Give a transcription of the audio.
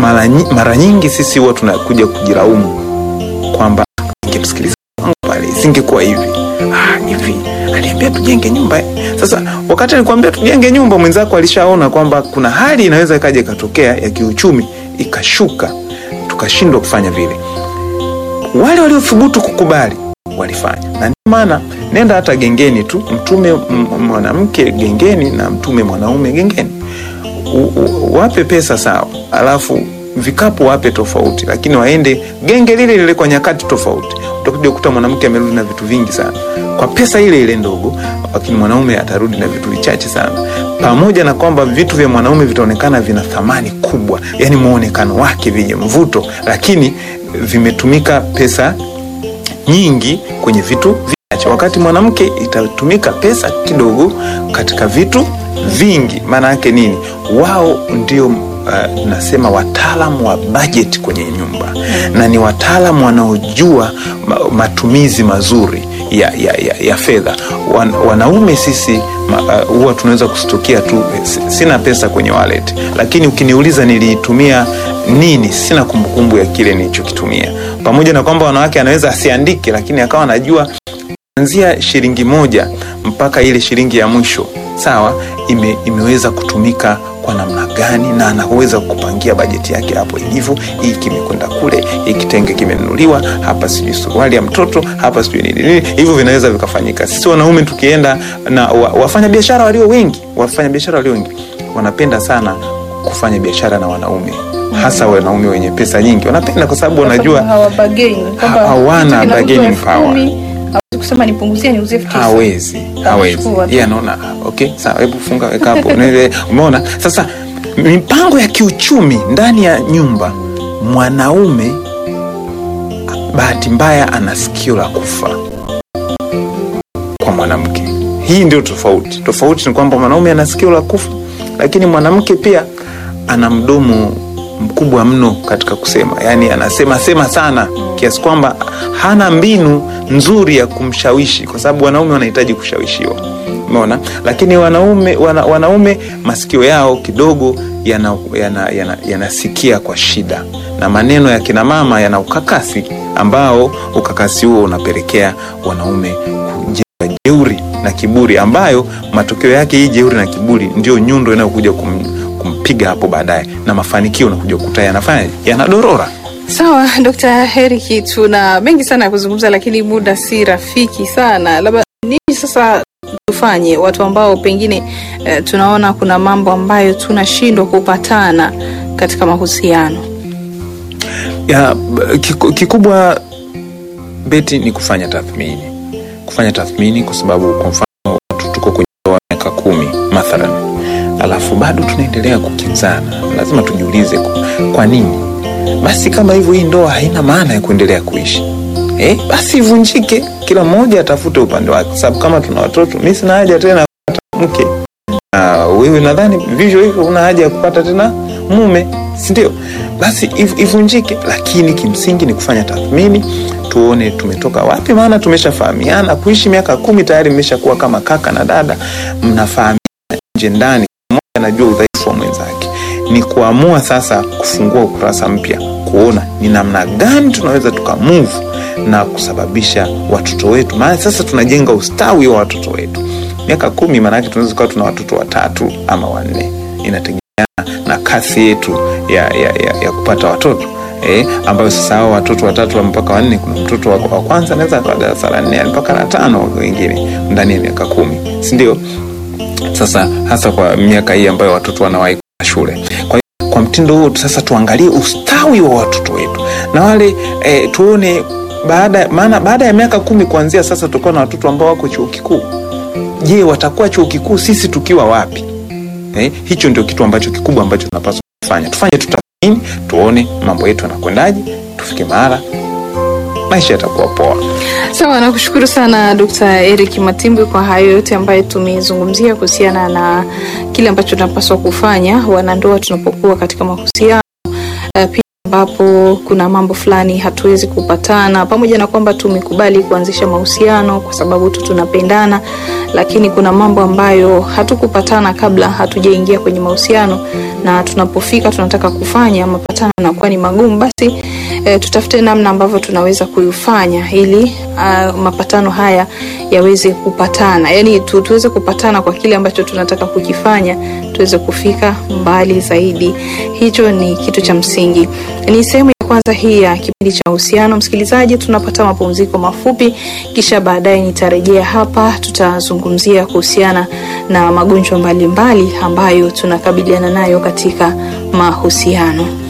mara, nyi- mara nyingi sisi huwa tunakuja kujilaumu kwamba ningemsikiliza wangu pale isingekuwa hivi ah, hivi aliambia tujenge nyumba eh. sasa wakati alikwambia tujenge nyumba mwenzako alishaona kwamba kuna hali inaweza ikaja ikatokea ya kiuchumi ikashuka tukashindwa kufanya vile wale waliothubutu kukubali walifanya na ndio maana nenda hata gengeni tu mtume m- mwanamke gengeni na mtume mwanaume gengeni U- u- wape pesa sawa alafu vikapu wape tofauti lakini waende genge lile lile kwa nyakati tofauti utakuja kukuta mwanamke amerudi na vitu vingi sana kwa pesa ile ile ndogo lakini mwanaume atarudi na vitu vichache sana pamoja na kwamba vitu vya mwanaume vitaonekana vina thamani kubwa yani muonekano wake vyenye mvuto lakini vimetumika pesa nyingi kwenye vitu vichache wakati mwanamke itatumika pesa kidogo katika vitu vingi maana yake nini wao ndio uh, nasema wataalamu wa bajeti kwenye nyumba na ni wataalamu wanaojua ma, matumizi mazuri ya, ya, ya, ya fedha Wan, wanaume sisi ma- uh, huwa tunaweza kustukia tu si- sina pesa kwenye wallet lakini ukiniuliza niliitumia nini sina kumbukumbu ya kile nilichokitumia pamoja na kwamba wanawake anaweza asiandike lakini akawa anajua kuanzia shilingi moja mpaka ile shilingi ya mwisho sawa ime, imeweza kutumika kwa namna gani na anaweza kupangia bajeti yake hapo ilivyo hii kimekwenda kule hii kitenge kimenunuliwa hapa sijui suruali ya mtoto hapa sijui nini nini hivyo vinaweza vikafanyika sisi wanaume tukienda na wa, wafanya biashara walio wengi wafanya biashara walio wengi wanapenda sana kufanya biashara na wanaume hasa wanaume wenye pesa nyingi wanapenda kwa sababu wanajua hawabageni kwamba hawana kitu kinauzwa bargaining elfu power. kumi, hawezi kusema nipunguzie niuzie elfu tisa. hawezi hawezi Anachukua tu. yeye anaona "Ah, okay sawa hebu funga weka hapo Nile- umeona sasa mipango ya kiuchumi ndani ya nyumba mwanaume bahati mbaya ana sikio la kufa kwa mwanamke hii ndio tofauti tofauti ni kwamba mwanaume ana sikio la kufa lakini mwanamke pia ana mdomo mkubwa mno katika kusema yaani anasema sema sana kiasi kwamba hana mbinu nzuri ya kumshawishi kwa sababu wanaume wanahitaji kushawishiwa umeona lakini wanaume wana, wanaume masikio yao kidogo yanasikia yana, yana, yanasikia kwa shida na maneno ya kina mama yana ukakasi ambao ukakasi huo unapelekea wanaume kujenga jeuri na kiburi ambayo matokeo yake hii jeuri na kiburi ndio nyundo inayokuja kum, kumpiga hapo baadaye na mafanikio unakuja kukuta yanafanya yanadorora sawa dr heriki tuna mengi sana ya kuzungumza lakini muda si rafiki sana labda nini sasa tufanye watu ambao pengine eh, tunaona kuna mambo ambayo tunashindwa kupatana katika mahusiano ya b- kiku- kikubwa beti ni kufanya tathmini kufanya tathmini kwa sababu kwa mfano watu tuko kwenye ndoa miaka kumi mathalan alafu bado tunaendelea kukinzana lazima tujiulize ku- kwa nini basi kama hivyo hii ndoa haina maana ya kuendelea kuishi eh, basi ivunjike kila mmoja atafute upande wake kwa sababu kama tuna watoto mi sina haja tena ya kupata mke na wewe nadhani vivyo hivyo una haja ya kupata tena mume sindio basi iv- ivunjike lakini kimsingi ni kufanya tathmini tuone tumetoka wapi maana tumeshafahamiana kuishi miaka kumi tayari mmeshakuwa kama kaka na dada mnafahamiana nje ndani mmoja anajua udhaifu wa mwenzake ni kuamua sasa kufungua ukurasa mpya kuona ni namna gani tunaweza tukamove na kusababisha watoto wetu maana sasa tunajenga ustawi wa watoto wetu miaka kumi maanake tunaweza kuwa tuna watoto watatu ama wanne inategemeana na kasi yetu ya, ya, ya, ya kupata watoto eh, ambayo sasa hao watoto watatu wa mpaka wanne kuna mtoto wa, wa kwanza anaweza akawa darasa la nne mpaka la tano wengine ndani ya miaka kumi sindio sasa hasa kwa miaka hii ambayo watoto wanawahi kwenda shule kwa hiyo kwa mtindo huo sasa tuangalie ustawi wa watoto wetu na wale eh, tuone baada maana baada ya miaka kumi kuanzia sasa tutakuwa na watoto ambao wako chuo kikuu je watakuwa chuo kikuu sisi tukiwa wapi eh, hicho ndio kitu ambacho kikubwa ambacho tunapaswa kufanya tufanye tutathmini tuone mambo yetu yanakwendaje tufike mahala maisha yatakuwa poa sawa nakushukuru sana dkt eric matimbwi kwa hayo yote ambayo tumezungumzia kuhusiana na kile ambacho tunapaswa kufanya wanandoa tunapokuwa katika mahusiano uh, pia ambapo kuna mambo fulani hatuwezi kupatana, pamoja na kwamba tumekubali kuanzisha mahusiano kwa sababu tu tunapendana, lakini kuna mambo ambayo hatukupatana kabla hatujaingia kwenye mahusiano, na tunapofika tunataka kufanya mapatano yanakuwa ni magumu, basi e, tutafute namna ambavyo tunaweza kuifanya ili a, mapatano haya yaweze kupatana, yani tu, tuweze kupatana kwa kile ambacho tunataka kukifanya, tuweze kufika mbali zaidi. Hicho ni kitu cha msingi. Ni sehemu ya kwanza hii ya kipindi cha uhusiano. Msikilizaji, tunapata mapumziko mafupi, kisha baadaye nitarejea hapa, tutazungumzia kuhusiana na magonjwa mbalimbali ambayo tunakabiliana nayo katika mahusiano.